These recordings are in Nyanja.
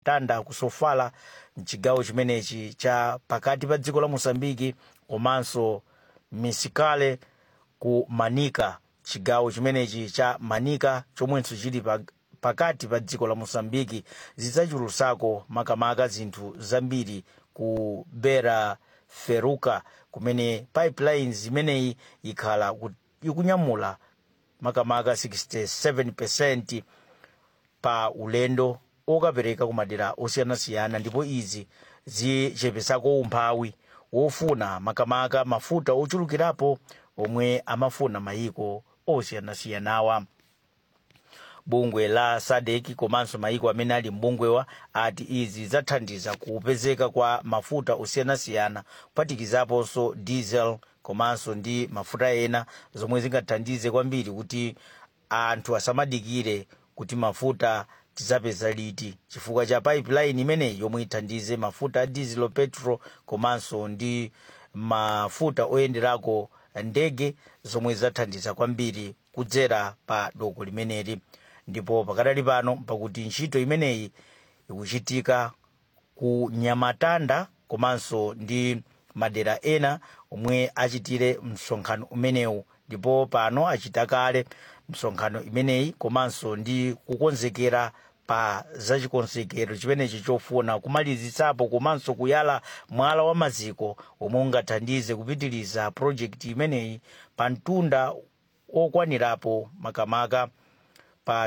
nyamatanda ku sofala mchigawo chimenechi cha pakati pa dziko la mosambiki komanso misikale ku manika chigawo chimenechi cha manika chomwenso chili pa, pakati pa dziko la mosambiki zidzachulusako makamaka zinthu zambiri ku bera feruka kumene pipelines imeneyi ikhala ku- ikunyamula makamaka 67 pa ulendo okapereka ku madera osiyanasiyana ndipo izi zichepesako umphawi wofuna makamaka mafuta ochulukirapo omwe amafuna mayiko osiyanasiyanawa bungwe la sadek komanso mayiko amene ali mbungwewa ati izi zathandiza kupezeka kwa mafuta osiyanasiyana kuphatikizaponso diesel komanso ndi mafuta ena zomwe zingathandize kwambiri kuti anthu asamadikire kuti mafuta tizapeza liti chifukwa cha pipeline imeneyi yomwe ithandize mafuta a diesel petrol komanso ndi mafuta oyenderako ndege zomwe zathandiza kwambiri kudzera pa doko limeneli ndipo pakadali pano pakuti ntchito imeneyi ikuchitika ku nyamatanda komanso ndi madera ena omwe achitire msonkhano umenewu ndipo pano achita kale msonkhano imeneyi komanso ndi kukonzekera pa zachikonzekero chimenechi chofuna kumalizitsapo komanso kuyala mwala wa maziko omwe ungathandize kupitiriza projekti imeneyi pa mtunda okwanirapo makamaka pa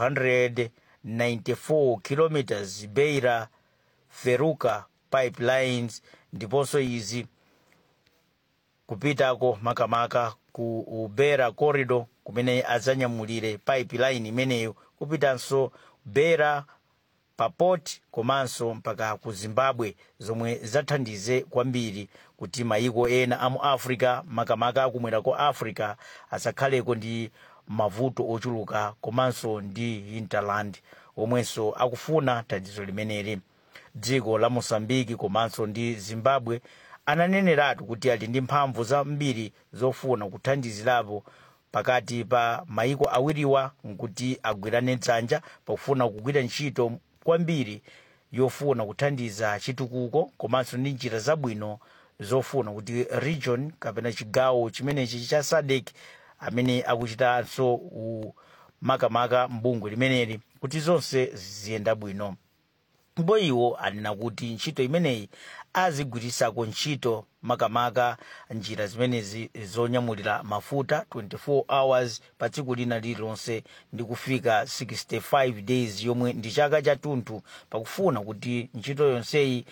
294 kilometers beira feruka pipelines ndiponso izi kupitako makamaka ku ubera corridor kumene adzanyamulire pipeline imeneyo kupitanso bera pa port komanso mpaka ku zimbabwe zomwe zathandize kwambiri kuti mayiko ena amu africa makamaka akumwera ko africa asakhaleko ndi mavuto ochuluka komanso ndi hinterland omwenso akufuna thandizo limeneli dziko la mosambiki komanso ndi zimbabwe ananeneratu kuti ali ndi mphamvu zambiri zofuna kuthandizirapo pakati pa mayiko awiriwa nkuti agwirane dzanja pakufuna kugwira ntchito kwambiri yofuna kuthandiza chitukuko komanso ndi njira zabwino zofuna kuti region kapena chigawo chimenechi cha sadek amene akuchitanso u- makamaka mbungwe limeneli kuti zonse ziyenda bwino ndipo iwo anena kuti ntchito imeneyi azigwirisako ntchito makamaka njira zimenezi zonyamulira mafuta 24 hours pa tsiku lina lililonse ndi kufika 65 days yomwe ndi chaka chathunthu pakufuna kuti ntchito yonseyi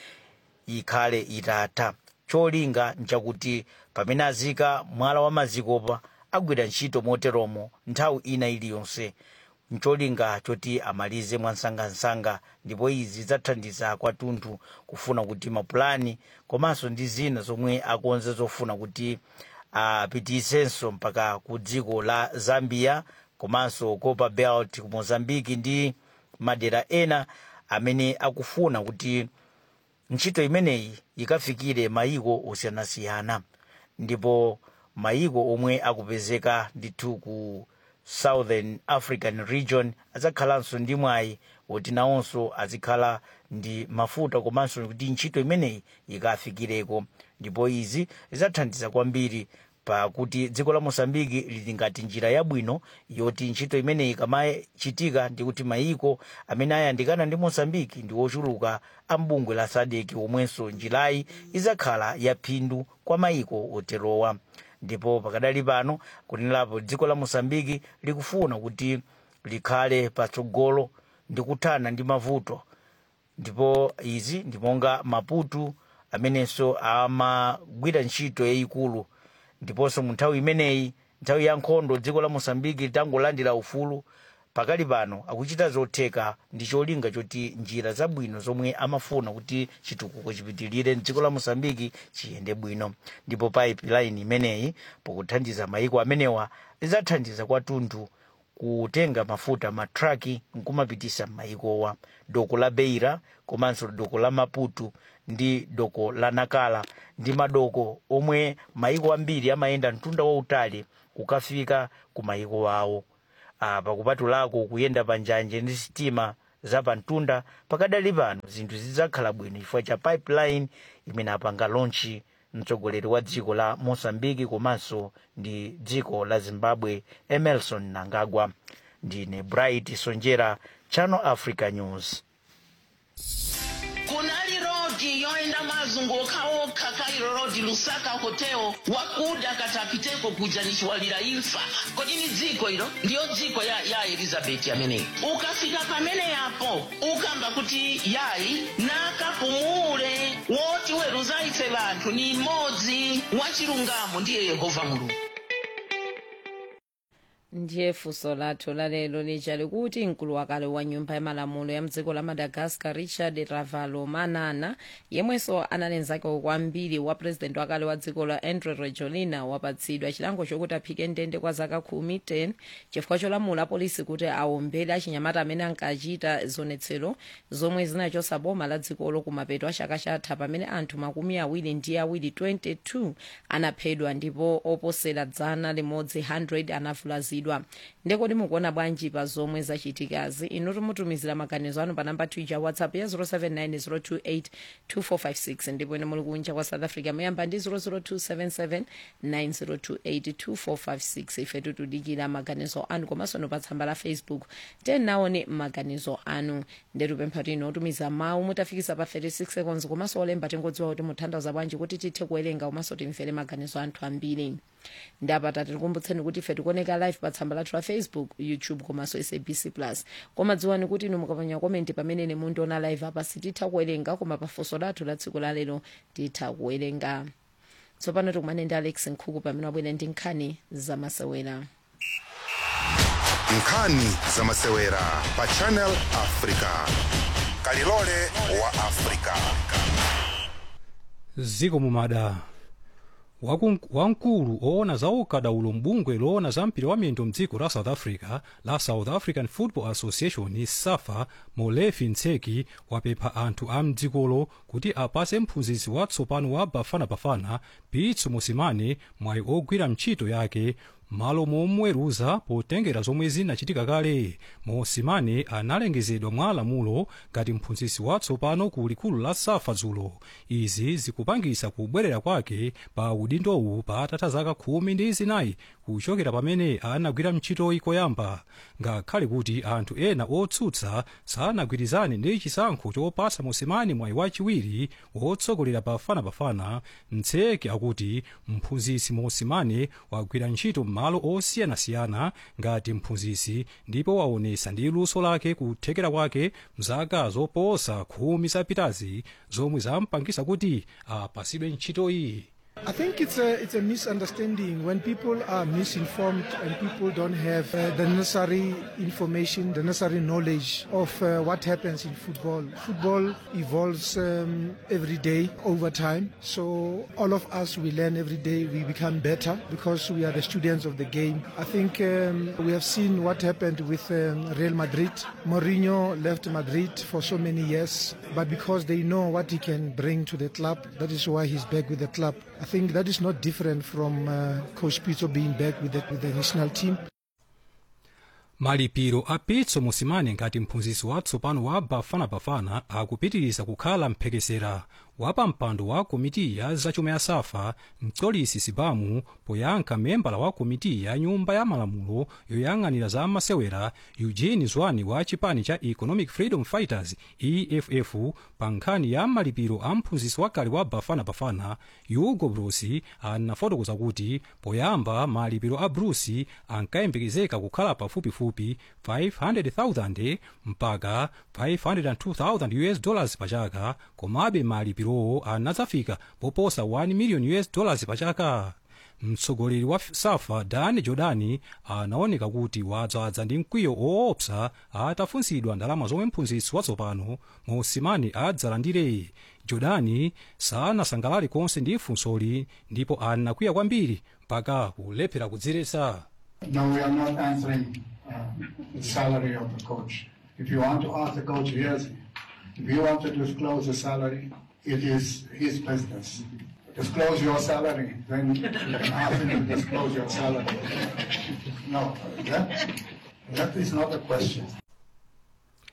ikhale itatha cholinga nchakuti pamene azika mwala wa mazikopa agwira ntchito moteromo nthawi ina iliyonse ncholinga choti amalize mwansangansanga ndipo izi zathandiza kwathunthu kufuna kuti mapulani komanso ndi zina zomwe akonza zofuna kuti apitisenso mpaka ku dziko la zambia komanso copper belt ku mozambiki ndi madera ena amene akufuna kuti ntchito imeneyi ikafikire mayiko osiyanasiyana ndipo mayiko omwe akupezeka ndithu ku southern african region adzakhalanso ndi mwayi woti nawonso azikhala ndi mafuta komanso kuti ntchito imeneyi ikafikireko ndipo izi zidzathandiza kwambiri pakuti dziko la mosambiki lili ngati njira yabwino yoti ntchito imeneyi ikamachitika ndi kuti mayiko amene ayandikana ndi mosambiki ndi ochuluka a mbungwe la sadeki omwenso njirayi idzakhala yaphindu kwa mayiko oterowa ndipo pakadali pano kunenerapo dziko la mosambiki likufuna kuti likhale patsogolo ndi kuthana ndi mavuto ndipo izi ndi monga maputu amenenso amagwira ntchito yayikulu ndiponso mu nthawi imeneyi nthawi ya nkhondo dziko la mosambiki litangolandira ufulu pakali pano akuchita zotheka ndi cholinga choti njira zabwino zomwe amafuna kuti chitukuko chipitirire mdziko la mosambiki chiyende bwino ndipo pipeline imeneyi pokuthandiza mayiko amenewa idzathandiza kwathunthu kutenga mafuta matraki nkumapitisa m'mayikowa doko la beira komanso doko la maputo ndi doko la nakala ndi madoko omwe mayiko ambiri amayenda mtunda wautali kukafika ku mayiko awo apa kupatulako kuyenda pa njanje ndi sitima zapamtunda pakadali pano zinthu zidzakhala bwino chifukwa cha pipeline imene apanga lonchi mtsogoleri wa dziko la mosambiki komanso ndi dziko la zimbabwe emerson nangagwa ndine bright sonjera channel africa news kunali rodi yoenda mazunguka okha kairo rodi lusaka hoteo wakuda katapiteko kuja nichiwalira imfa kodi ni dziko ilo ndiyo dziko ya, ya elizabeti ameneyi ukafika pamene yapo ukamba kuti yayi nakapumule woti weruza ife vanthu ni mmodzi wachilungamo ndiye yehova mulungu ndiye funso lathu lalero lija likuti mkulu wakale wa nyumba ya malamulo ya mdziko la madagascar richard ravalomanana yemwenso analenzako kwambiri wa purezidenti wakale wa dziko la andre rajoelina wapatsidwa chilango chokuti aphike ndende kwa zaka khumi 10 chifukwa cholamula polisi kuti awombere achinyamata amene ankachita zionetsero zomwe zinachotsa boma la dzikolo kumapeto a chaka chatha pamene anthu makumi awiri ndi awiri 22 anaphedwa ndipo oposera dzana limodzi 100 anavulazidwa ndekodi mukuona bwanji pa zomwe zachitikazi inu timutumizira maganizo anu pa namba twitter whatsapp ya 0790282456 ndipo ine muli kunja kwa south africa muyamba ndi 0027790282456 ife tikudikira maganizo anu komanso no pa tsamba la facebook tenaone maganizo anu ndetupempha tino otumiza mawu mutafikisa pa 36 seconds komanso olemba tingodziwa kuti mutanthauza bwanji kuti tithe kuwerenga komanso timvere maganizo anthu ambiri ndapata tikukumbutseni kuti ife tikuoneka live pa tsamba lathu la facebook youtube komanso sabc plus koma dziwani kuti inu mukapanya komenti pamene ine mundiona live apa sititha kuwerenga koma pafunso lathu la tsiku lalero titha kuwerenga tsopano tikumane ndi alex nkhuku pamene wabwera ndi nkhani zamasewera nkhani zamasewera pa channel africa kalilole wa africa ziko mumada Waku- wamkulu oona za ukadaulo mbungwe loona za mpira wa miyendo mdziko la south africa la south african football association safa molefi ntseki wapempha anthu a mdzikolo kuti apase mphunzitsi watsopano wa bafanabafana pitso mosimane mwayi ogwira ntchito yake malo momweruza potengera zomwe zinachitika kale mosimane analengezedwa mwa lamulo ngati mphunzitsi watsopano ku likulu la safa dzulo izi zikupangisa kubwerera kwake pa udindowu patatha zaka khumi ndi zinayi kuchokera pamene anagwira ntchitoyi koyamba ngakhale kuti anthu ena otsutsa sanagwirizane ndi chisankho chopatsa mosimane mwayi wachiwiri wotsogolera bafanabafana ntseki akuti mphunzitsi mosimane wagwira ntchito m'malo osiyanasiyana ngati mphunzitsi ndipo waonesa ndi luso lake kuthekera kwake mzaka zoposa khumi zapitazi zomwe zampangisa kuti apasidwe ntchitoyi I think it's a it's a misunderstanding when people are misinformed and people don't have uh, the necessary information, the necessary knowledge of uh, what happens in football. Football evolves um, every day over time, so all of us we learn every day. We become better because we are the students of the game. I think um, we have seen what happened with um, Real Madrid. Mourinho left Madrid for so many years, but because they know what he can bring to the club, that is why he's back with the club. I think that is not different from uh, Coach Pizzo being back with the, with the national team. malipiro a pitso mosimane ngati mphunzitsi watsopano wa bafanabafana akupitiriza kukhala mphekesera wapampando wa komiti ya zachuma ya safa mtsolisi sibamu poyankha membala wa komiti ya nyumba ya malamulo yoyang'anira za masewera eugene zwane wa chipani cha economic freedom fighters eff pa nkhani ya malipiro a mphunzitsi wakale wa bafanabafana hugo bruce anafotokoza kuti poyamba malipiro a bruce ankayembekezeka kukhala pafupifupi 500,000 mpaka 502,000 us dollars pa chaka komabe malipirowo anadzafika poposa 1 million us dollars pa chaka mtsogoleri wa safa dan jordani anaoneka kuti wadzadza ndi mkwiyo woopsa atafunsidwa ndalama zomwe mphunzitsi watsopano mosimane adzalandire jordani sanasangalale konse ndi funsoli ndipo anakwiya kwambiri mpaka kulephera kudziretsa No, we are not answering uh, the salary of the coach. If you want to ask the coach, here's, if you want to disclose the salary, it is his business. Disclose your salary, then you can ask him to disclose your salary. No, that, that is not a question.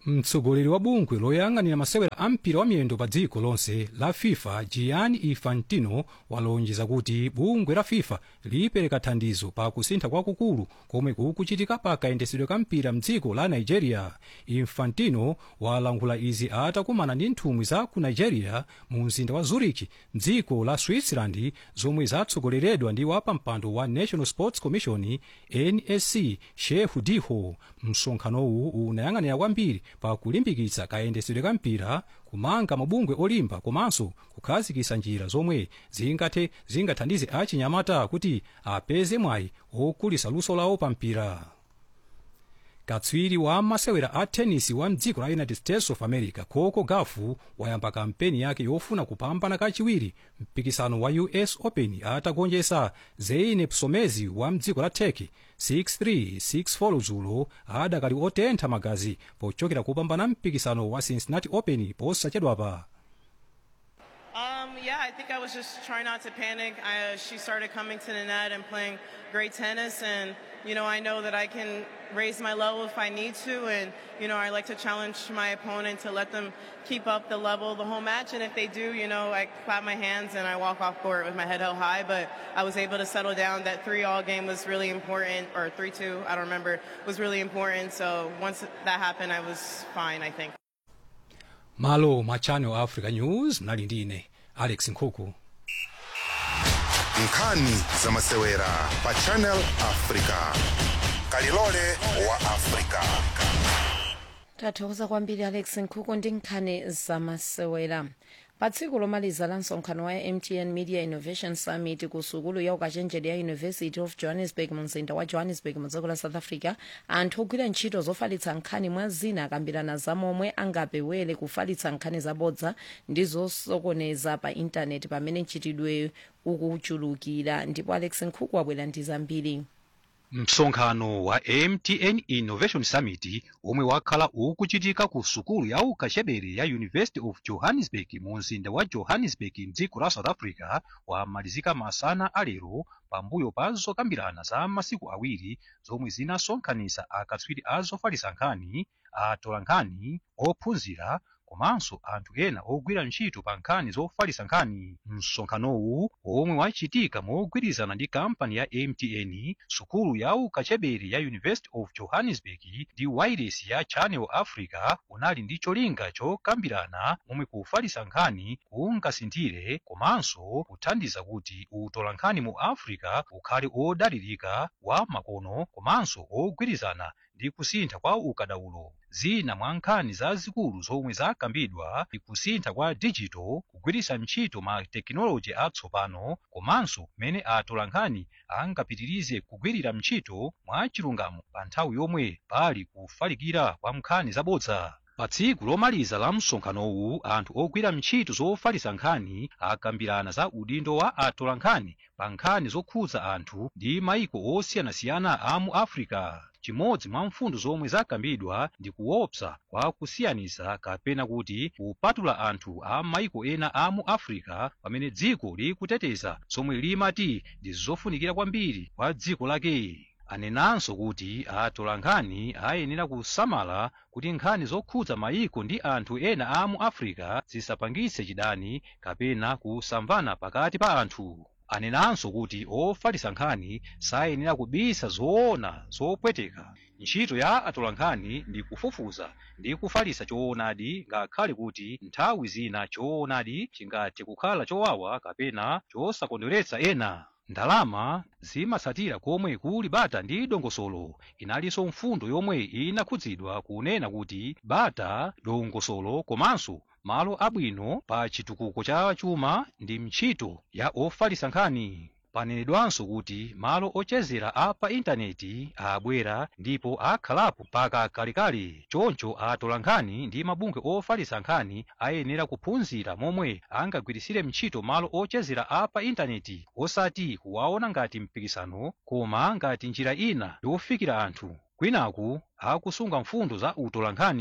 mtsogoleri wa bungwe loyang'anira masewera a mpira wa miyendo pa dziko lonse la fifa gianni infantino walonjeza kuti bungwe la fifa lipereka thandizo pa kusintha kwakukulu komwe kukuchitika pa kayendetsedwe ka mpira mdziko la nigeria infantino walankhula izi atakumana ndi nthumwi za ku nigeria mu mzinda wa zurich mdziko la switzerland zomwe zatsogoleredwa ndi wapampando wa national sports commission nsc shehu diho msonkhanowu unayang'anira kwambiri pa kulimbikitsa kayendetsedwe ka mpira kumanga mabungwe olimba komanso kukhazikitsa njira zomwe zingathe zingathandize achinyamata kuti apeze mwayi okulitsa luso lawo pa mpira katswiri wa masewera a tenisi wa mdziko la united states of america coco gauff wayamba kampeni yake yofuna kupambana kachiwiri mpikisano wa us open atagonjetsa zeynep somezi wa mdziko la turkey 6-3 6-4 dzulo adakali otentha magazi pochokera kupambana mpikisano wa cincinnati open posachedwapa Um, yeah, I think I was just trying not to panic. I, uh, she started coming to the net and playing great tennis, and you know I know that I can raise my level if I need to, and you know I like to challenge my opponent to let them keep up the level the whole match, and if they do, you know I clap my hands and I walk off court with my head held high. But I was able to settle down. That three-all game was really important, or three-two, I don't remember, was really important. So once that happened, I was fine. I think. malo ma channel africa news mnali ndi ine alex nkhuku nkhani za masewera pa channel africa kalilole wa africa tathokoza kwambiri alex nkhuku ndi nkhani zamasewera pa tsiku lomaliza la msonkhano wa mtn media innovation summit ku sukulu ya ukachenjede ya university of johannesburg mu mzinda wa johannesburg mu dziko la south africa anthu ogwira ntchito zofalitsa nkhani mwa zina akambirana za momwe angapewere kufalitsa nkhani zabodza ndi zosokoneza pa intaneti pamene mchitidwe ukuchulukira ndipo alex nkhuku wabwera ndi zambiri msonkhano wa mtn innovation summit omwe wakhala ukuchitika ku sukulu ya ukachenjede ya university of johannesburg mu mzinda wa johannesburg mdziko la south africa wamalizika masana alero pambuyo pa zokambirana za masiku awiri zomwe zinasonkhanitsa akatswiri a zofalitsa nkhani atola nkhani ophunzira komanso anthu ena ogwira ntchito pa nkhani zofalitsa nkhani msonkhanowu omwe wachitika mogwirizana ndi kampani ya mtn sukulu ya ukachenjede ya university of johannesburg ndi wailesi ya channel africa unali ndi cholinga chokambirana momwe kufalitsa nkhani kungasinthire komanso kuthandiza kuti utola nkhani mu africa ukhale odalirika wa makono komanso ogwirizana ndi kusintha kwa ukadaulo zina mwa nkhani zazikulu zomwe zakambidwa ndi kusintha kwa digital kugwiritsa ntchito ma tekinoloji atsopano komanso mmene atola nkhani angapitirize kugwirira ntchito mwa chilungamo pa nthawi yomwe pali kufalikira kwa nkhani zabodza pa tsiku lomaliza la msonkhanowu anthu ogwira ntchito zofalitsa nkhani akambirana za udindo wa atola nkhani pa nkhani zokhudza anthu ndi mayiko osiyanasiyana a mu africa chimodzi mwa mfundo zomwe zakambidwa ndi kuopsa kwa kusiyanitsa kapena kuti kupatula anthu a mayiko ena a mu africa pamene dziko likuteteza zomwe limati ndi zofunikira kwambiri kwa dziko lake anenanso kuti atola nkhani ayenera kusamala kuti nkhani zokhudza mayiko ndi anthu ena a mu africa zisapangitse chidani kapena kusamvana pakati pa anthu anenanso kuti ofalitsa nkhani sayenera kubisa zoona zopweteka ntchito ya atola nkhani ndi kufufuza ndi kufalitsa choonadi ngakhale kuti nthawi zina choonadi chingathe kukhala chowawa kapena chosakondweretsa ena ndalama zimatsatira komwe kuli bata ndi dongosolo inalinso mfundo yomwe inakhudzidwa kunena kuti bata dongosolo komanso malo abwino pa chitukuko cha chuma ndi ntchito ya ofalitsa nkhani panenedwanso kuti malo ochezera a pa intaneti abwera ndipo akhalapo mpaka kalekale choncho atola nkhani ndi mabungwe ofalitsa nkhani ayenera kuphunzira momwe angagwirisire ntchito malo ochezera a pa intaneti osati kuwaona ngati mpikisano koma ngati njira ina yofikira anthu kwinaku akusunga mfundo za utola nkhani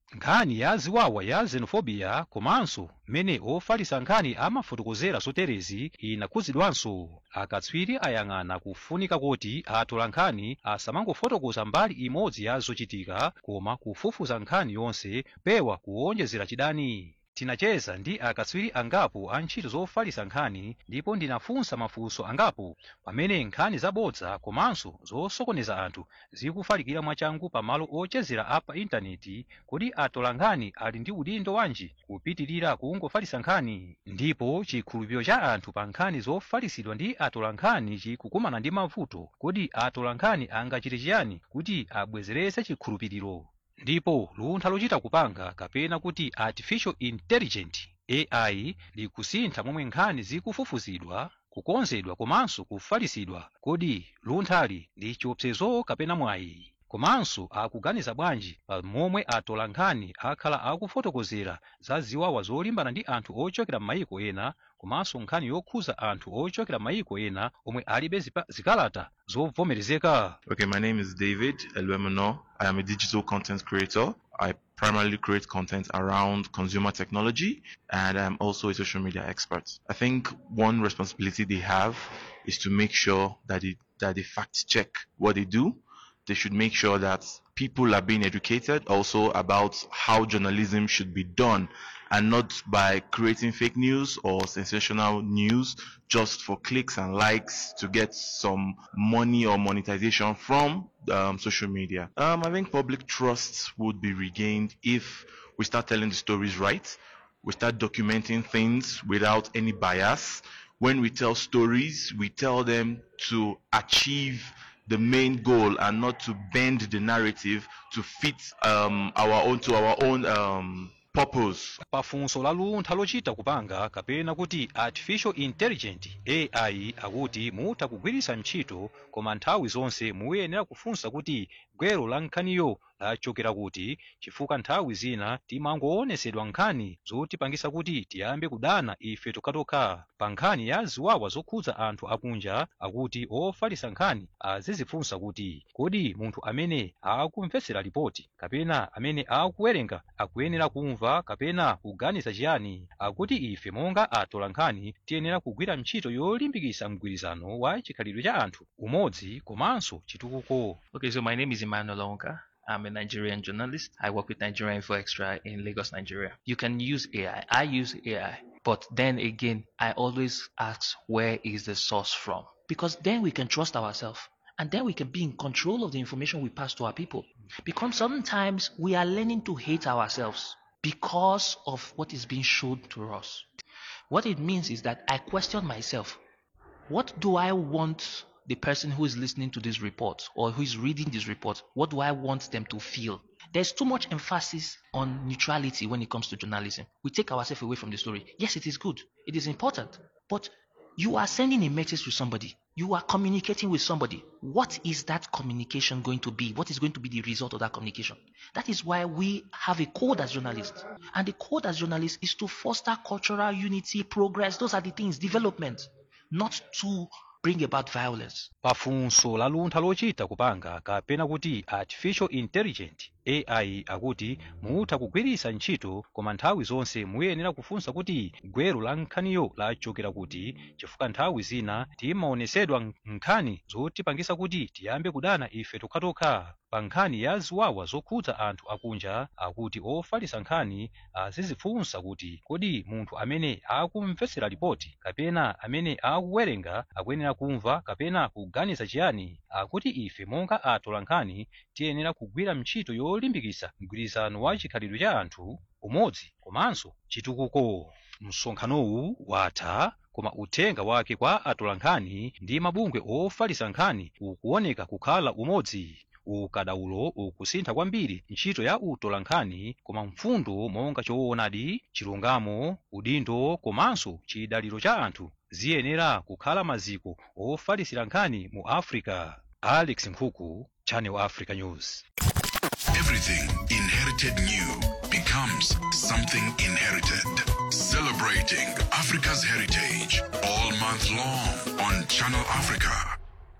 nkhani ya ziwawa ya xenophobia komanso mmene ofalitsa nkhani amafotokozera zoterezi inakhuzidwanso akatswiri ayang'ana kufunika kuti atola nkhani asamangofotokoza mbali imodzi ya zochitika koma kufufuza nkhani yonse pewa kuwonjezera chidani tinacheza ndi akatswiri angapo a ntchito zofalitsa nkhani ndipo ndinafunsa mafunso angapo pamene nkhani zabodza komanso zosokoneza anthu zikufalikira mwachangu pamalo ochezera apa intaneti kodi atola nkhani ali ndi udindo wanji kupitirira kungofalitsa nkhani ndipo chikhulupiriro cha anthu pa nkhani zofalitsidwa ndi atola nkhani chikukumana ndi mavuto kodi atola nkhani angachite chiyani kuti abwezeretse chikhulupiriro ndipo luntha lochita kupanga kapena kuti artificial intelligent ai likusintha momwe nkhani zikufufuzidwa kukonzedwa komanso kufalitsidwa kodi lunthali ndi chiopsezo kapena mwayi komanso akuganiza bwanji pa momwe atola nkhani akhala akufotokozera za ziwawa zolimbana ndi anthu ochokera m'mayiko ena komanso nkhani yokhuza anthu ochokera m'mayiko ena omwe alibe zipa- zikalata zovomerezeka Okay, my name is David Elwemino. I am a digital content creator. I primarily create content around consumer technology and I'm also a social media expert. I think one responsibility they have is to make sure that it, that they fact check what they do. They should make sure that people are being educated also about how journalism should be done and not by creating fake news or sensational news just for clicks and likes to get some money or monetization from um, social media. Um, I think public trust would be regained if we start telling the stories right. We start documenting things without any bias. When we tell stories, we tell them to achieve the main goal and not to bend the narrative to fit um, our own to our own um, purpose. pafunso la luntha lochita kupanga kapena kuti artificial intelligent ai akuti mutha kugwiritsa ntchito koma nthawi zonse muyenera kufunsa kuti gwero la nkhaniyo lachokera kuti chifukwa nthawi zina timangoonetsedwa nkhani zotipangisa kuti tiyambe kudana ife tokhatokha pa nkhani ya ziwawa zokhudza anthu akunja akuti ofalitsa nkhani azizifunsa kuti kodi munthu amene akumvetsera ripoti kapena amene akuwerenga akuyenera kumva kapena kuganiza chiyani akuti ife monga atola nkhani tiyenera kugwira ntchito yolimbikitsa mgwirizano wa chikhalidwe cha anthu umodzi komanso chitukuko Okay, so my name is Emmanuel Onka. I'm a Nigerian journalist. I work with Nigerian Info Extra in Lagos, Nigeria. You can use AI. I use AI. But then again, I always ask where is the source from? Because then we can trust ourselves. And then we can be in control of the information we pass to our people. Because sometimes we are learning to hate ourselves because of what is being shown to us. What it means is that I question myself. What do I want the person who is listening to this report or who is reading this report, what do I want them to feel? There's too much emphasis on neutrality when it comes to journalism. We take ourselves away from the story. Yes, it is good. It is important. But you are sending a message to somebody. You are communicating with somebody. What is that communication going to be? What is going to be the result of that communication? That is why we have a code as journalists. And the code as journalists is to foster cultural unity, progress. Those are the things, development, not to bring about violence. pafunso la luntha lochita kupanga kapena kuti artificial intelligent ai akuti mutha kugwiritsa ntchito koma nthawi zonse muyenera kufunsa kuti gwero la nkhaniyo lachokera kuti chifukwa nthawi zina timaonetsedwa nkhani zotipangisa kuti tiyambe kudana ife tokhatokha pa nkhani ya ziwawa zokhudza anthu akunja akuti ofalitsa nkhani azizifunsa kuti kodi munthu amene akumvetsera ripoti kapena amene akuwerenga akuyenera kumva kapena kuganiza chiyani akuti ife monga atola nkhani tiyenera kugwira ntchito yolimbikitsa mgwirizano wa chikhalidwe cha anthu umodzi komanso chitukuko msonkhanowu watha koma uthenga wake kwa atola nkhani ndi mabungwe ofalitsa nkhani ukuoneka kukhala umodzi ukadaulo ukusintha kwambiri ntchito ya utola nkhani koma mfundo monga choonadi chilungamo udindo komanso chidaliro cha anthu ziyenera kukhala maziko ofalitsira nkhani mu africa alex nkhuku channel africa news Everything inherited new becomes something inherited. Celebrating Africa's heritage all month long on Channel Africa.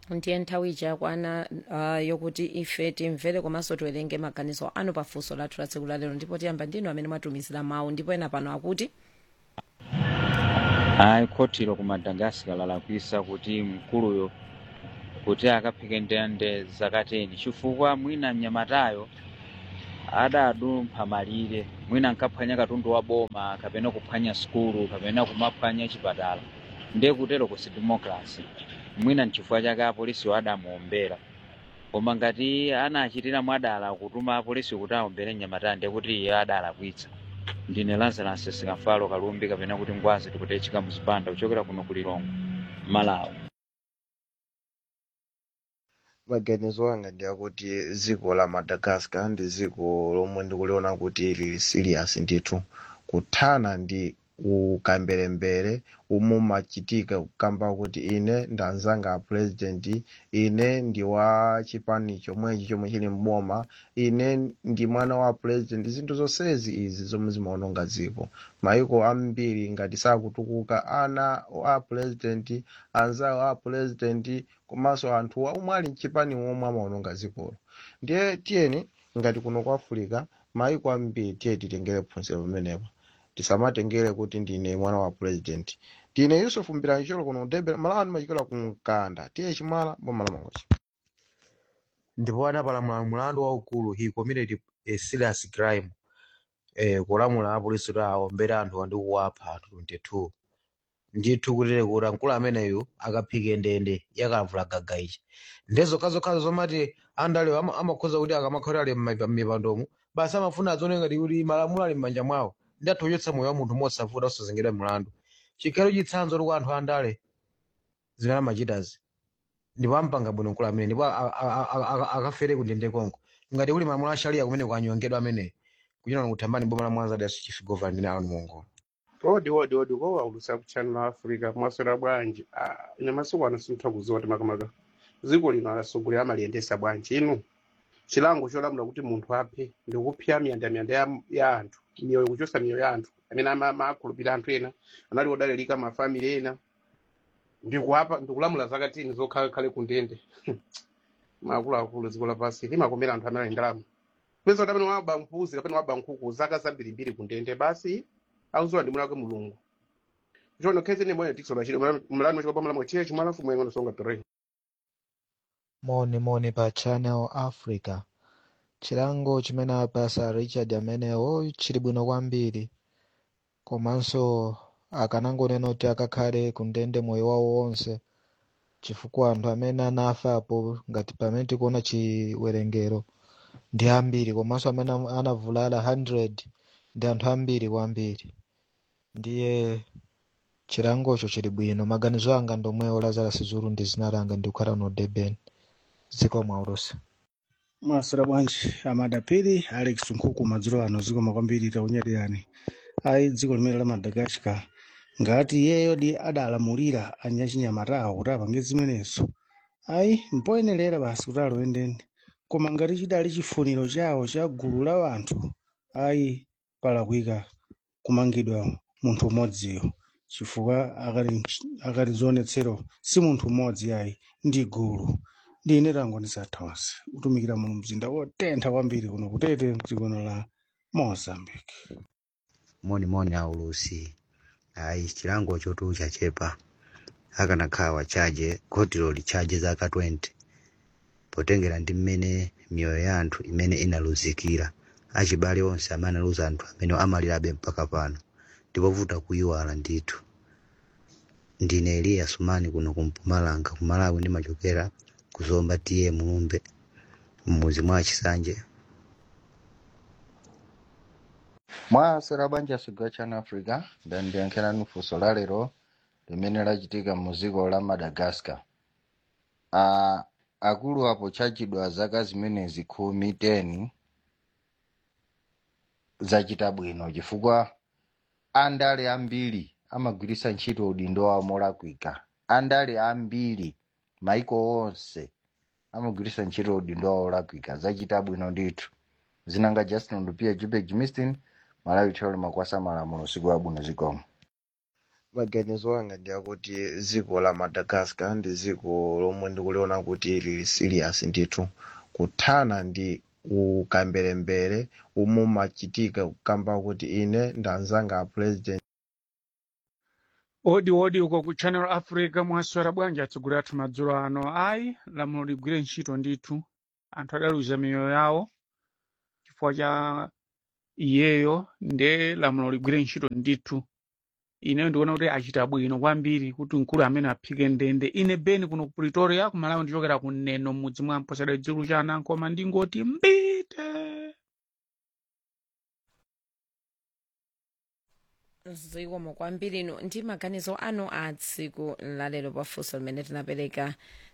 ndiye nthawi yakwana uh, yokuti ife timvere komanso tiwerenge maganizo anu pafunso lathu la tsiku lalero ndipo tiyamba ndinu amene mwatumizira mawu ndipo ena pano akuti ayi khotiro ku madagascar lalakwisa kuti mkuluyo kuti akaphike ndende zakateni chifukwa mwina mnyamatayo adadumpha malire mwina nkaphwanya katundu wa boma kapena kuphwanya sukulu kapena kumaphwanya chipatala ndiye kutero kusi democracy mwina nchifukwa chake apolisi adamuombera koma ngati anachitira mwadala kutuma apolisi kuti aombere mnyamatayo ndiye kuti iye adalakwitsa ndine lazarus sikafalo kalumbi kapena kuti ngwazi tikutechika muzipanda kuchokera kuno kulilongwe malawi maganizo anga ndi akuti dziko la madagascar ndi dziko lomwe ndikuliona kuti lili serious ndithu kuthana ndi ukambelembere umwe machitika kukamba kuti ine ndanzanga a president ine ndi wa chipani chomwechi chomwe chili mboma ine ndi mwana wa president zinthu zonsezi izi zomwe zimaononga dziko maiko ambiri ngati sakutukuka ana a president anzawo a president komanso anthu omwe ali mchipani omwe amaononga dzikolo ndiye tiyeni ngati kuno ku africa maiko ambiri tiye titengere phunziro pamenepo tisamatengere kuti ndine mwana wa president ndine yusuf mbirancholo kuno debe malani machikola ku mkanda tiye chimala boma la mangochi ndipo anapalamula mlandu waukulu he committed a serious crime eh, kulamula apolisi kuti aombere anthu ndi kuwapha 22 ndithu kutire kuti mkulu ameneyu akaphike ndende yakavula gaga ichi ndezokhazo zomati andalewo ama- amakhoza kuti akamakhala ali m'mipandomo basi amafuna adzione ngati kuti malamulo ali m'manja mwawo ndi athochotsa moyo wa munthu mosavuta osazengedwa mlandu chikhalo chitsanzo kuti anthu andale zimene amachitazi ndipo ampanga bwino mkulu amene ndipo a- a- a- a- akafere kundende konko ngati kuli malamulo ashariya kumene kwanyongedwa ameneyi kuchina kuthambani boma la mwanza dasu chief governor ndine aloni mongola odi odi odi ko waulusa ku channel africa mwaswera bwanji Ah, ine masiku ano sintha kuziwa kuti makamaka dziko lino alasogolera amaliyendesa bwanji inu chilango cholamula kuti munthu aphe ndikupha miyandamiyanda ya, ya anthu miyoyo kuchosa miyoyo ya anthu amene ama- amakhulupirira anthu ena anali odalirika mafamili ena ndikuapa ndikulamula zakatini zokhalekhale ku ndende maakuluakulu dziko lapansi limakomera anthu amene ali ndalama pesa kuti amene waba mpuzi kapena waba nkhuku zaka zambirimbiri ku ndende basi auziwa ndi mulakwe mulungu chono khezi ne moyo tiksola chili mlani machiko pamala mwachiye chimala fumu yengono songa tere moni moni pa channel africa chilango chimene apasa richard amenewo chili bwino kwambiri komanso akanangonena kuti akakhale kundende moyo wawo wonse chifukwa anthu amene anafapo ngati pamene tikuona chiwerengero ndi ambiri komanso amene am- anavulala 100 ndi anthu ambiri kwambiri ndiye chilangocho chili bwino maganizo anga ndomwewo lazarus zulu ndi zina langa ndikukhala no durban dziko mwaulusa mwaswera bwanji amadapiri alex nkhuku madzulo ano zikoma kwambiri taunyatirani ayi dziko limene la madagascar ngati iyeyo di adalamulira anyachinyamatawo kuti apange zimenezo ayi mpoyenerera basi kuti aloendende koma ngati chidali chifuniro chawo cha gulu la anthu ayi palakwika kumangidwa munthu umodziyo chifukwa akali akali zionetsero si munthu umodzi ayi ndi gulu ndine tango ndisathonse kutumikira muno mzinda wotentha kwambiri kuno kutete mdziko la mozambique moni moni aulusi ayi chilango chotu chachepa akanakhala wachaje khotiro lichaje zaka 20 potengera ndi mmene miyoyo ya anthu imene inaluzikira achibale onse amene analuza anthu amene amalirabe mpaka pano ndipovuta kuyiwala ndithu ndine eliya sumani kuno kumpumalanga kumalawi ndimachokera kuzomba tiye mulumbe mmuzi mwa chisanje mwaswera banja sigwa channel africa ndandiyankhirani funso la lero limene lachitika mu dziko la madagascar uh, akulu apo chachidwa zaka zimenezi khumi 10 zachita bwino chifukwa andale ambiri amagwiritsa ntchito udindo wawo molakwika andale ambiri maiko onse amagwiritsa ntchito udindo wawo molakwika zachita bwino ndithu zinanga justin ndupia jupek jimistin malawi thero makwasa malamulo siku abwino zikomo maganizo anga ndi akuti dziko la madagascar ndi dziko lomwe ndikuliona kuti lili serious ndithu kuthana ndi ukambelembere umwe umachitika kukamba kuti ine ndanzanga a president odi odi uko ku channel africa mwaswera bwanji atsogoleri athu madzulo ano ayi lamulo ligwire ntchito ndithu anthu adaluza miyoyo yawo chifukwa cha iyeyo nde lamulo ligwire ntchito ndithu ineyo ndikuona kuti achita bwino kwambiri kuti mkulu amene aphike ndende ine beni kuno ku pretoria kumalawi ndichokera ku neno m'mudzi mwa mposera dzikulu cha anankoma ndingoti mbite zikomo kwambiri ino ndi maganizo anu a tsiku lalero pafunso limene tinapereka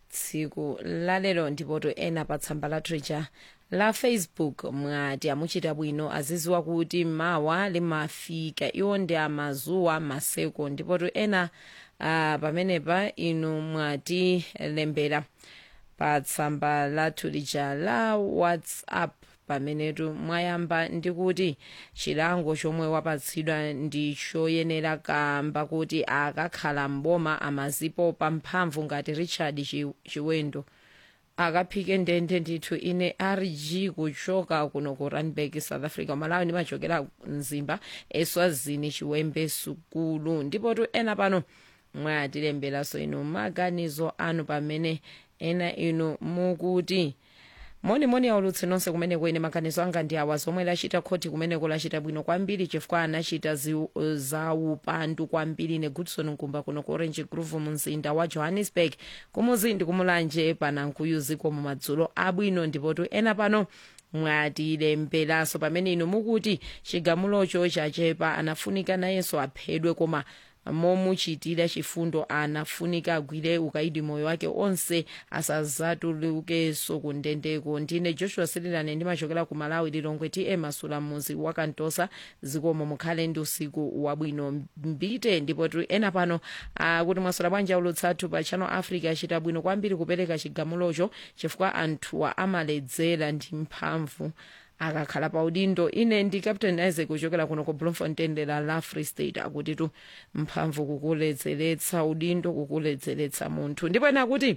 tsiku lalero ndipoto ena pa tsamba la twitter la facebook mwati amuchita bwino aziziwa kuti mawa limafika iwo ndi amazuwa maseko ndipoto ena uh, pamenepa inu mwati lembera pa tsamba lathu lija la whatsapp pamenetu mwayamba ndikuti chilango chomwe wapatsidwa ndi choyenera kamba kuti akakhala mboma amazipo pamphamvu ngati richard Chi- chiwendo akaphike ndende ndithu ine rg kuchoka kuno ku randburg south africa malawi ndimachokera mzimba eswazini chiwembe sukulu ndipotu ena pano mwatilemberanso inu maganizo anu pamene ena inu mukuti monimoni aulutsi nonse kumeneko ine maganizo anga ndi awa zomwe lachita khoti kumeneko lachita bwino kwambiri chifukwa anachita zi- zaupandu kwambiri ne goodson nkumba kuno ku orange grove mu mzinda wa johannesburg kumuzi ndi kumulanje panankuyu ziko mu madzulo abwino ndipotu ena pano mwatilemberanso pamene inu mukuti chigamulocho chachepa anafunika nayenso aphedwe koma momuchitira chifundo anafunika agwire ukaidi moyo wake onse asazatulukenso kundendeko ndine joshua sirilane ndimachokera ku malawi lilongwe tm masula muzi wakantosa zikomo mukhale ndi usiku wabwino mbite ndipo tu ena pano akuti mwasula bwanji aulutsathu pa channel africa achita bwino kwambiri kupereka chigamulocho chifukwa anthuwa amaledzera ndi mphamvu akakhala pa udindo ine ndi captain isaac kuchokera kuno ku bloemfontein dera la free state akuti tu mphamvu kukuledzeretsa udindo kukuledzeretsa munthu ndipo ena akuti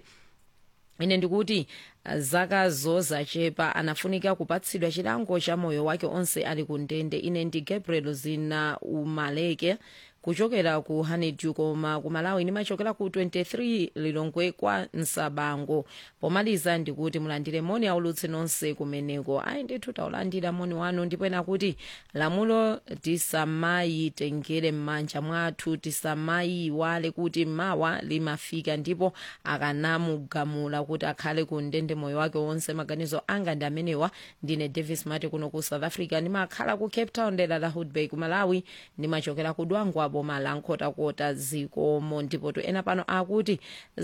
ine ndikuti ah, zaka zozachepa anafunika kupatsidwa chilango cha moyo wake onse ali ku ndende ine ndi gabriel zina umaleke kuchokera ku honeydew koma ku malawi ndimachokera ku 23 lilongwe kwa nsabango pomaliza ndikuti mulandire moni aulutsi nonse kumeneko ayi ndithu taulandira moni wanu ndipo ena kuti lamulo tisamayitengere m'manja mwathu tisamayiwale kuti mawa limafika ndipo akanamugamula kuti akhale ku ndende moyo wake wonse maganizo anga ndi amenewa ndine davis mati kuno ku south africa ndimakhala ku cape town dera la hoodbay ku malawi ndimachokera ku dwangwa boma la nkhotakota zikomo ndipo to ena pano akuti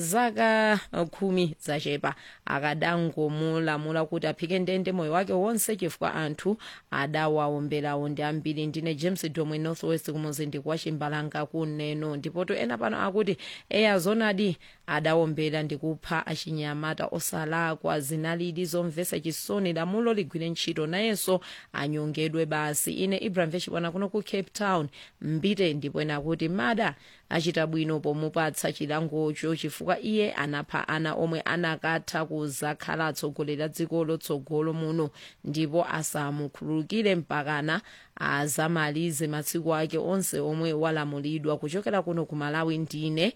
zaka uh, khumi zachepa akadangomulamula kuti aphike ndende moyo wake wonse chifukwa anthu adawawomberawo ndi ambiri ndine james domwe northwest kumuzindi kwa chimbalanga kuneno ndipo to ena pano akuti eya zonadi adawombera ndi kupha achinyamata osalakwa zinalidi zomvetsa chisoni lamulo ligwire ntchito nayenso anyongedwe basi ine ibrahim vechipwana kuno ku cape town mbite ndipo ena kuti mada achita bwino pomupatsa chilangocho chifukwa iye anapha ana omwe anakatha kuzakhala atsogoleri a dziko lotsogolo muno ndipo asamukhululukire mpakana azamalize masiku ake onse omwe walamulidwa kuchokera kuno ku malawi ndine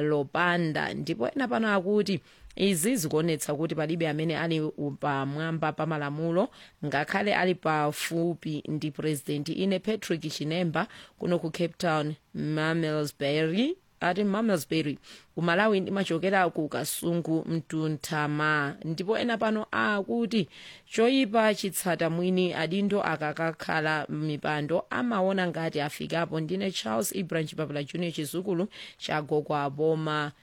lopanda ndipo ena pano akuti izi zikuonetsa kuti palibe amene ali pamwamba pa malamulo ngakhale ali pafupi ndi purezidenti ine patrick chinemba kuno ku cape town mamelsbury ati mamelsbury kumalawi ndimachokera ku kasungu mtunthama ndipo ena pano akuti choyipa chitsata mwini adindo akakakhala mipando amaona ngati afikapo ndine charles ibrahim chipapula junior chizukulu chagogwa boma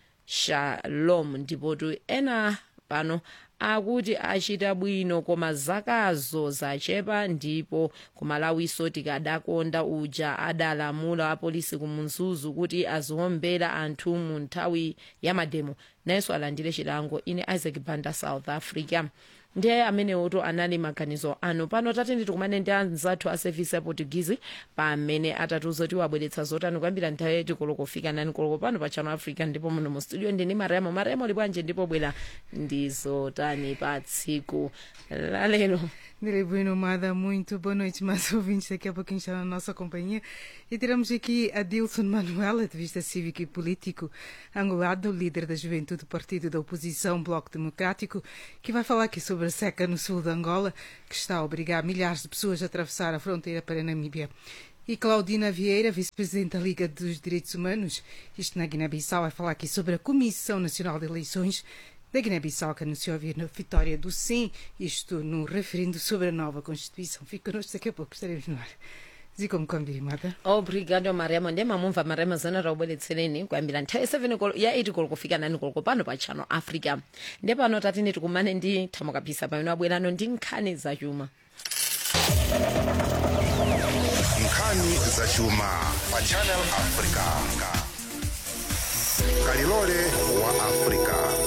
shalom ndipotu ena pano akuti achita bwino koma zakazo zachepa ndipo kumalawiso tikadakonda uja adalamula apolisi kumunzuzu kuti aziwombera anthu mu nthawi ya mademo nayenso alandire chilango ine isaac banda south africa ndiye amenewoto anali maganizo anu pano tatende tikumane ndi anzathu a sevisi ya portuguese pamene atatiuza kuti wabweretsa zotani kuyambira nthawi yati koloko kufika nani koloko pano pa channel africa ndipo muno mu studio ndini maremo maremo libwanje ndipo bwera ndi zotani pa tsiku lalero Direi Bueno Mada, muito boa noite, mais ouvintes. Daqui a pouquinho está na nossa companhia. E teremos aqui Adilson Manuel, ativista cívico e político angolano, líder da juventude do Partido da Oposição Bloco Democrático, que vai falar aqui sobre a seca no sul de Angola, que está a obrigar milhares de pessoas a atravessar a fronteira para a Namíbia. E Claudina Vieira, vice-presidente da Liga dos Direitos Humanos, isto na Guiné-Bissau, vai falar aqui sobre a Comissão Nacional de Eleições da Guiné-Bissau, que anunciou a vitória do sim, isto no referendo sobre a nova Constituição. Fique connosco daqui a pouco, estaremos no ar. zikomo kwambiri mada obrigado mariamo ndiye mamumva mariamo zana raubweretsereni kuyambira nthawi 7 kolo ya 8 koloko kufika 9 koloko pano pa channel africa ndiye pano tatine tikumane ndi thamukapisa pamene wabwerano ndi nkhani zachuma nkhani zachuma pa channel africa kalilole wa africa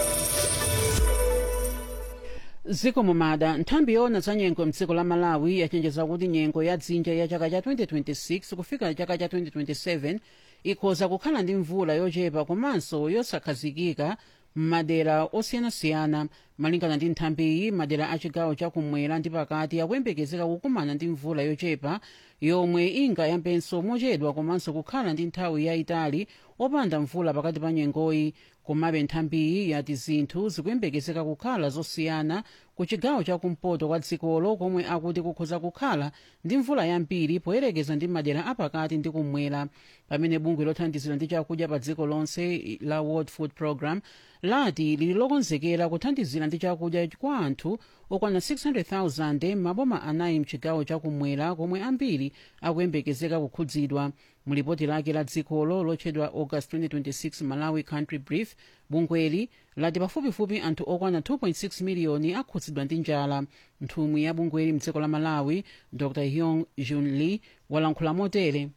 zikomo mada nthambi yoona za nyengo mdziko la malawi yachenjeza kuti nyengo ya dzinja ya chaka cha 2026 kufika chaka cha 2027 ikhoza kukhala ndi mvula yochepa komanso yosakhazikika m'madera osiyanasiyana malingana ndi nthambiyi madera a chigawo chakumwera ndi pakati akuyembekezeka kukumana ndi mvula yochepa yomwe ingayambenso mochedwa komanso kukhala ndi nthawi yayitali opanda mvula pakati pa nyengoyi komabe nthambiyi yati zinthu zikuyembekezeka kukhala zosiyana ku chigawo chakumpoto kwa dzikolo komwe akuti kukhoza kukhala ndi mvula yambiri poyerekeza ndi madera apakati ndi kumwera pamene bungwe lothandizira ndi chakudya pa dziko lonse la world food program lati lili lokonzekera kuthandizira ndi chakudya kwa anthu okwana 600,000 maboma anayi mchigawo chakumwera komwe ambiri akuyembekezeka kukhudzidwa mulipoti lake la dzikolo lotchedwa august 2026 malawi country brief bungweli lati pafupifupi anthu okwana 2.6 miliyoni akhudzidwa ndi njala nthumwi ya bungweli mdziko la malawi dr hyong jun lee walankhula motere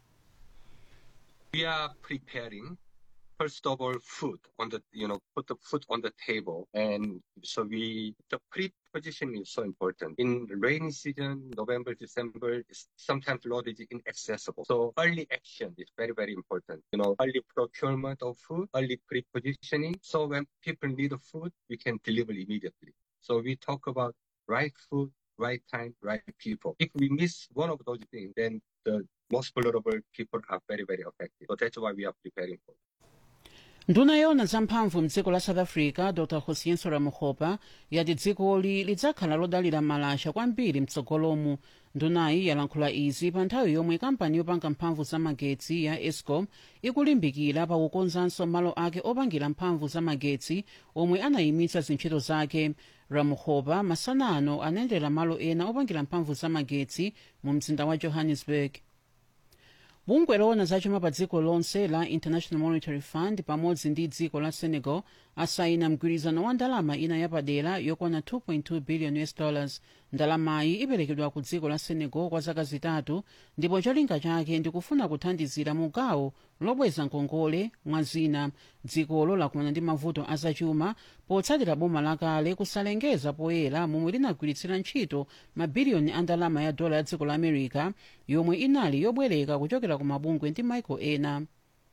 we are preparing first of all food on the you know put the food on the table and so we the pre-positioning is so important in rainy season november december is sometimes road is inaccessible so early action is very very important you know early procurement of food early pre-positioning so when people need food we can deliver immediately so we talk about right food right time right people if we miss one of those things then the most vulnerable people are very very affected so that's why we are preparing for it. nduna yoona zamphamvu mdziko la south africa dr hosienso ramohopa yati dzikoli lidzakhala lodalira malasha kwambiri mtsogolomu ndunayi yalankhula izi pa nthawi yomwe kampani yopanga mphamvu zamagetsi ya escom ikulimbikira pakukonzanso malo ake opangira mphamvu zamagetsi omwe anayimitsa zintchito zake ramohopa masanano anayendera malo ena opangira mphamvu zamagetsi mu mzinda wa johannesburg bungwe loona zachuma pa dziko lonse la international monetary fund pamodzi ndi dziko la senegal asayina mgwirizano wa ndalama ina yapadera yokwana 2.2 billion us dollars ndalamayi iperekedwa ku dziko la senegal kwa zaka zitatu ndipo cholinga chake ndikufuna kuthandizira mugawo lobweza ngongole mwa zina dzikolo lakumana ndi mavuto azachuma potsatira boma lakale kusalengeza poyera momwe linagwiritsira ntchito mabiliyoni a ndalama ya dola ya dziko la america yomwe inali yobwereka kuchokera ku mabungwe ndi maiko ena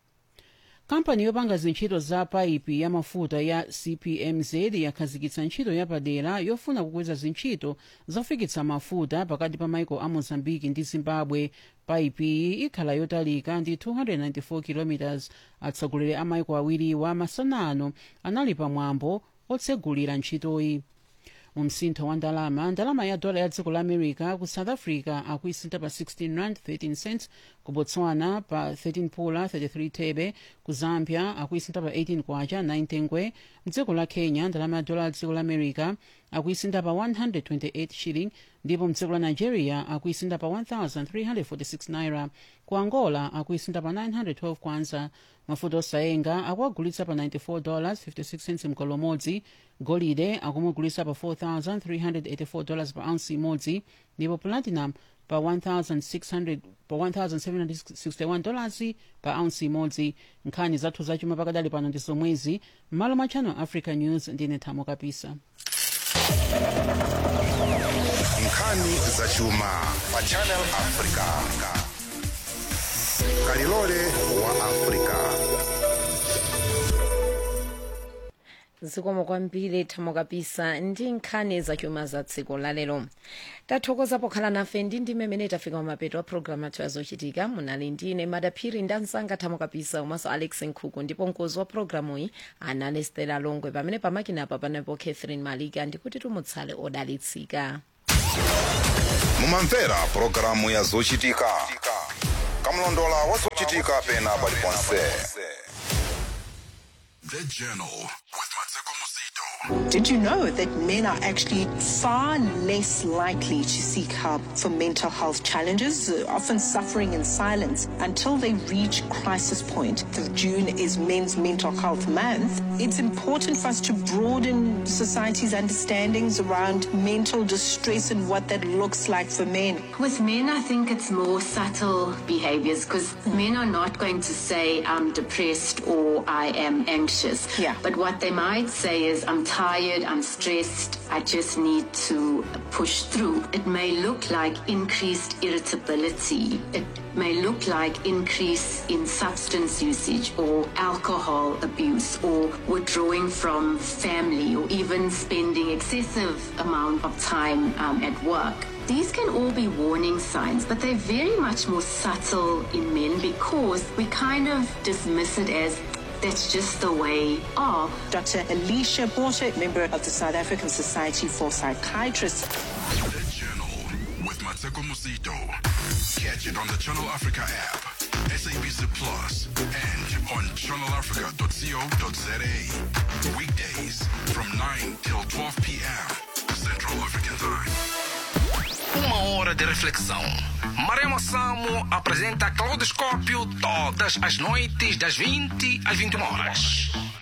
kampani yopanga zintchito za paipi ya mafuta ya cpmz yakhazikitsa ntchito yapadera yofuna kukweza zintchito zofikitsa mafuta pakati pa maiko a mozambiki ndi zimbabwe paipiyi ikhala yotalika ndi 294 km atsogoleri a maiko awiriwa masanano anali pamwambo otsegulira ntchitoyi mu msintho wa ndalama ndalama ya dola ya dziko la america ku south africa akuisintha pa 16 rand 13 cents ku botswana pa 13 pula 33 thebe ku zambia akuisintha pa 18 kwacha 9 tengwe mdziko la kenya ndalama ya dola ya dziko la america akuisintha pa 128 shilling ndipo mdziko la nigeria akuisintha pa 1346 naira ku angola akuisintha pa 912 kwanza mafuta osayenga akuagulitsa pa 94 dollars 56 cents mgolo umodzi golide akumugulitsa pa 4384 dollars pa ounce imodzi ndipo platinum pa 1600 pa 1761 dollars pa ounce imodzi nkhani zathu zachuma pakadali pano ndi zomwezi m'malo mwa channel africa news ndine thamo kapisa nkhani zachuma pa channel africa kalilole wa africa zikomo kwambiri thamo kapisa ndi nkhani zachuma za dziko lalero tathokoza pokhala nafe ndi ndi mmene tafika kumapeto a programu athu azochitika munali ndine madaphiri ndi ansanga thamo kapisa komanso alex nkhuku ndipo mkozi wa programuyi anali stela longwe pamene pamakinapa panapo catherine malika ndikuti tumutsale odalitsika mumamvera pulogalamu ya zochitika kamlondola wa zochitika pena paliponse The Journal Did you know that men are actually far less likely to seek help for mental health challenges, uh, often suffering in silence until they reach crisis point? The June is Men's Mental Health Month. It's important for us to broaden society's understandings around mental distress and what that looks like for men. With men, I think it's more subtle behaviors because men are not going to say, I'm depressed or I am anxious. Yeah. But what they might say is, I'm tired, I'm stressed, I just need to push through. It may look like increased irritability. It may look like increase in substance usage or alcohol abuse or withdrawing from family or even spending excessive amount of time um, at work. These can all be warning signs, but they're very much more subtle in men because we kind of dismiss it as that's just the way of. Dr. Alicia Porter, member of the South African Society for Psychiatrists. The Journal with Mateko Musito. Catch it on the Channel Africa app, SABC Plus, and on channelafrica.co.za. Weekdays from 9 till 12 p.m. Central African Time. Uma hora de reflexão. Maremo Samo apresenta Claudoscópio todas as noites das 20 às 21 horas.